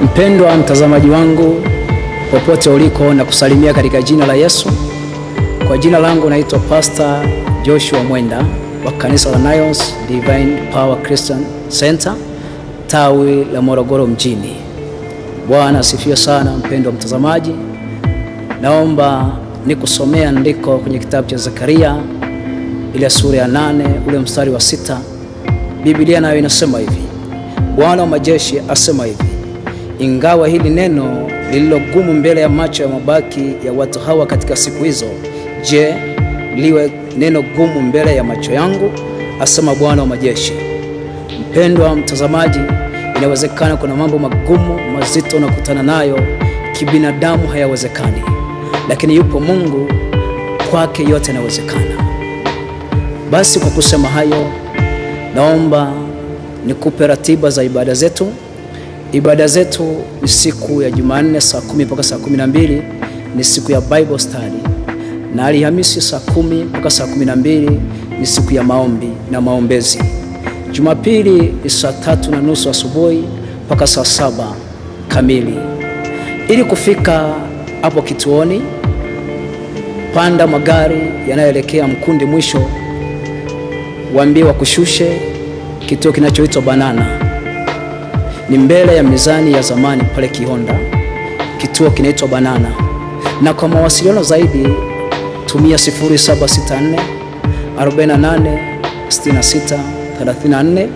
Mpendwa mtazamaji wangu popote uliko, na kusalimia katika jina la Yesu. Kwa jina langu naitwa Pastor Joshua Mwenda wa kanisa la Nions Divine Power Christian Center tawi la Morogoro mjini. Bwana asifiwe sana. Mpendwa mtazamaji, naomba nikusomea andiko kwenye kitabu cha Zekaria ile sura ya nane ule mstari wa sita. Biblia nayo inasema hivi, Bwana wa majeshi asema hivi, ingawa hili neno lililo gumu mbele ya macho ya mabaki ya watu hawa katika siku hizo, je, liwe neno gumu mbele ya macho yangu? Asema Bwana wa majeshi. Mpendwa mtazamaji, inawezekana kuna mambo magumu mazito unakutana nayo kibinadamu, hayawezekani, lakini yupo Mungu, kwake yote yanawezekana. Basi kwa kusema hayo, naomba nikupe ratiba za ibada zetu. Ibada zetu ni siku ya Jumanne saa kumi mpaka saa kumi na mbili ni siku ya Bible study, na Alhamisi saa kumi mpaka saa kumi na mbili ni siku ya maombi na maombezi. Jumapili ni saa tatu na nusu asubuhi mpaka saa saba kamili. Ili kufika hapo kituoni, panda magari yanayoelekea Mkundi mwisho, waambie wakushushe kituo kinachoitwa Banana, ni mbele ya mizani ya zamani pale Kihonda. Kituo kinaitwa Banana, na kwa mawasiliano zaidi tumia 0764 48 66 34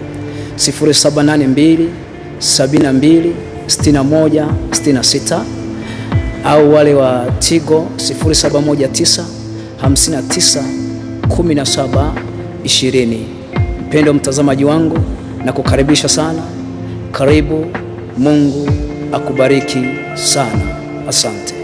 0782 72 61 66 au wale wa Tigo 0719 59 17 20. Mpendo mtazamaji wangu, na kukaribisha sana, karibu. Mungu akubariki sana, asante.